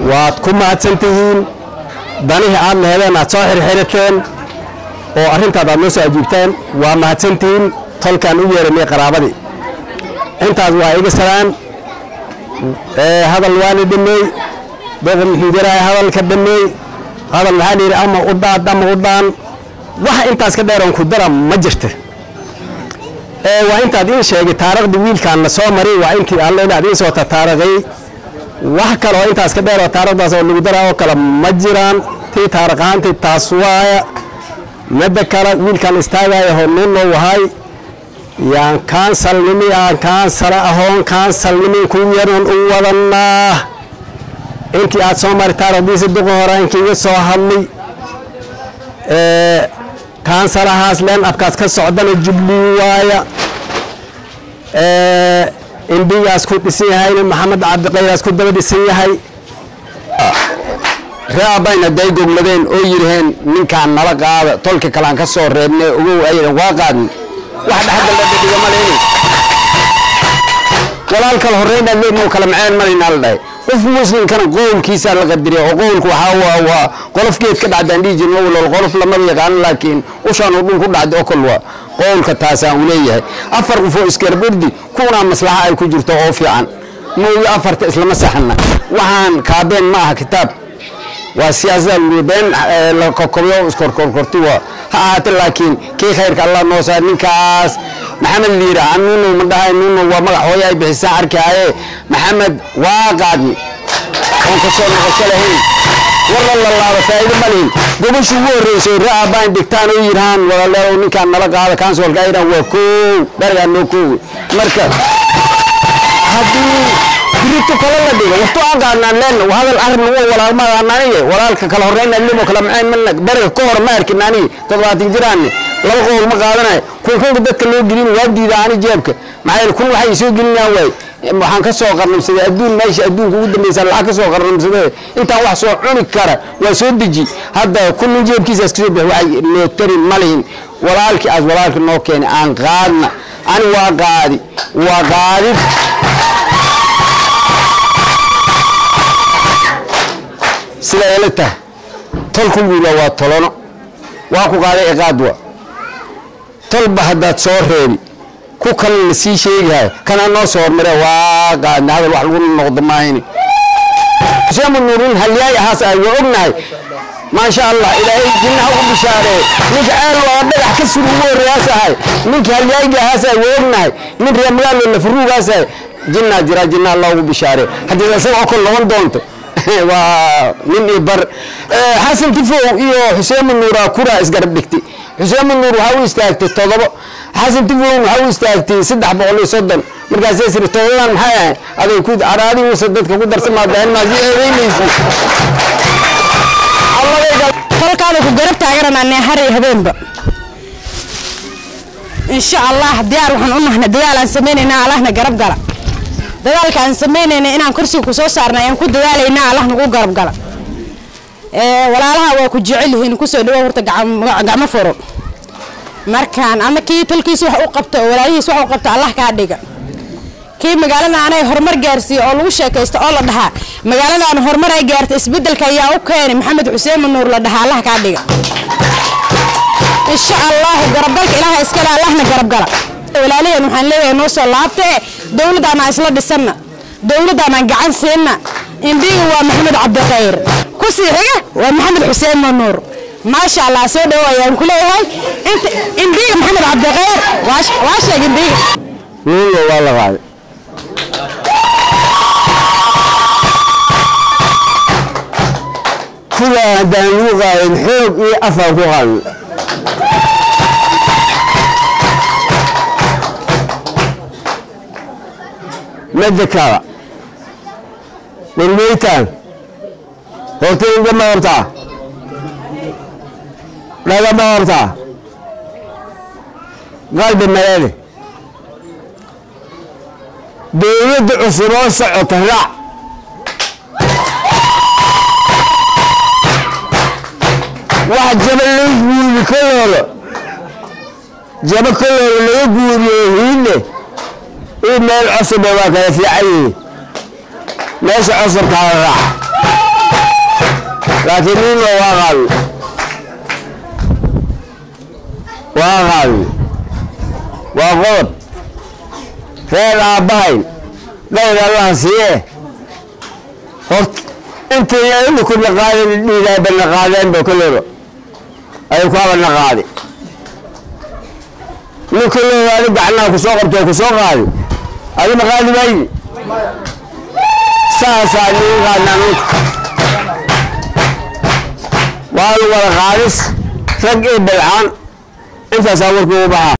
waad ku mahadsan tihiin danihii aad lehedeen aad soo xirxirateen oo arrintaad aad noo soo ajiibteen waa mahadsantihiin tolkaan u yeeranay qaraabadii intaas waa iga salaan hadal waana dhameey doqon muxuu yarahay hadalka dhameey hadal maxaa layidhi ama u dhaad ama u dhaan wax intaas ka dheeroon ku dara ma jirta waa intaad iin sheegay taariikhdii wiilkaan la soo maray waa intii alle inaad iin soo tataariqay wax kale oo intaas ka dheer oo taariikhdaas oo lagu daraa oo kale ma jiraan tii taariikh ahaantii taas waaya midda kale wiilkaan istaagaya honuunoo wahay yaan kaansalnimi aan kaansala ahoon kaansalnimin ku yaran u wadanaa intii aad soo mari taarikhdiisa duqa hore inkii iga soo hadlay kaansalahaas leen abkaas ka socdana jublii waaya indhigaas ku dhisan yahayna maxamed cabdiqayraas ku daba dhisan yahay reeabayna day gogladeen oo yidhaheen ninkaan nala qaada tolka kalaan ka soo reebnay ogow aydan waa qaadin wax dhexdalada dhiga maleyni walaal kala horreynaa leednoo kala maceen malaynaa la dhahay qof muslimkana qowlkiisaa la qadiriya oo qowlku waxaa waa waa qolof geed ka dhacdaan dhihi jirin walool qolof lamaba yaqaanin laakiin ushaan oo dhul ku dhacda oo kal waa qowlka taasaan u leeyahay afar qof oo iskarburdi kuwanaa maslaxa ay ku jirto oo fiican mooyo afarta islama saxana waxaan kaabeen ma aha kitaab waa siyaasada been la kokobyo iskorkorkorti waa ha ahaate laakiin kii khayrka allah noo saar ninkaas maxamed liira anuunu ma dhahay nuunu waa magac hooyo ay bixisaan arkaaye maxamed waa qaadni oon ka soo noqosho lahayn walla la laaba faa'iido ma lihin gobashu ugu horreysay ra'a baan dhigtaan oo yidhahaan walaaleelow ninkaan nala qaada kansolka ay yidhahan waa koow dharigaa noo koowe marka haddii birito kale la dhigo waxtu aan qaadnaan leenna waa hadal arrin ugu walaalmaadaan aniga walaalka kala horreyn limo kala maceen malna bariga ka hor ma arkin aniga toddobaatan jiraanne laba qowl ma qaadanayo kun kunka dadka loo gelin waa diida ani jeebka maxaa yeele kun waxay soo gelinayaan waay waxaan ka soo qarnamsaday adduun meesha adduunka ugu dambaysa lacag ka soo qarnamsaday intaan wax soo cuni kara waa soo deji hadda kullin jeebkiisaas kasoo bixi waxay noo tari ma lihin walaalkii aas walaalka noo keenay aan qaadna ani waa qaadi waa qaadid sida ila tahay tolku wiila waa tolono waa ku qaaday iqaadwa tolba haddaad soo reebi ku kalena sii sheegahay kana noo soo hormare waa qaadna hadal wax lagu noqdo maahayni xuseen nuurin halyaay ahaas ay waa ognahay maasha allah ilaahay jinnaha ugu bishaaree ninka ceel waa dhagax ka suri ugu horreeyaas ahay ninka halyaayiga ahaas ay waa ognahay nin reer magaalo lafaruugaas ahay jinnaa jira jinna allah ugu bishaaree haddii isaga oo kale noqon doonto waa nin iyo bar xasan tifow iyo xuseen nuura kura isgarab dhigtay xuseen nuur waxaa u istaagtay todobo xasan tifow waxaa u istaagtay saddex boqol iyo soddon markaasay siri todobadan maxay ahay aday ku caraadigiisa dadka ku darsamaadaa maasi eedeynaysi tolkaada ku garab taagananaa har iyo habeenba insha allah diyaar waxaan u nahnay dadaal aan samaynayna allahna garab gala dadaalka aan samaynayna inaan kursiga ku soo saarna ayaan ku dadaalayna allah nagu garab gala walaalaha waa ku jecel yihiin kusoo dhawo horta gacmo furo markaan ama kii tolkiis wax u qabto oo walaalihiis wax u qabto allah kaa dhiga kii magaalada anay horumar gaarsiiye oo lagu sheekaysto oo la dhahaa magaaladan horumar ay gaarta isbedelka ayaa u keenay maxamed xuseen manuur la dhahaa allah kaa dhiga insha allah garabgalka ilaaha iskale allahna garabgala walaalaheen waxaan leeyahay noo soo laabtee dowladdaana isla dhisanna dowladdaana gacan siinna indhiga waa maxamed cabdikhayr ku sii xiga waa maxamed xuseen manuur maasha allah soo dhowo ayaan ku leeyahay indhiga maxamed cabdikhayr waa sheeg indhiga nuuno waa la qaaday kuwaa haddaan lagu qaadin xoog iyo afaan ku qaadin midda kale warweytaan hortayga ma qabtaa dhaga ma qabtaa qalbi mareele dowladda cusub oo socota raac wax jaba laga guuri koloolo jaba koloolo laga guuriyo hiile ii meel cusube waa kala fiican yihiin meesha cusubkaa raac laakiin ninna waa qaadi waa qaadi waa qodob reer aabbahayn qayr allahan siiye horta intii imikuna qaadin dhiidaabana qaadeenba koleyba ay ku habana qaadi nin koleyba adi gacnaha ku soo qabto ku soo qaadi adima qaadi maydi saasaa niin qaadnaa ninka waa lu wada qaadis rag iyo bilcaan intaasaa warkii ugu baxaa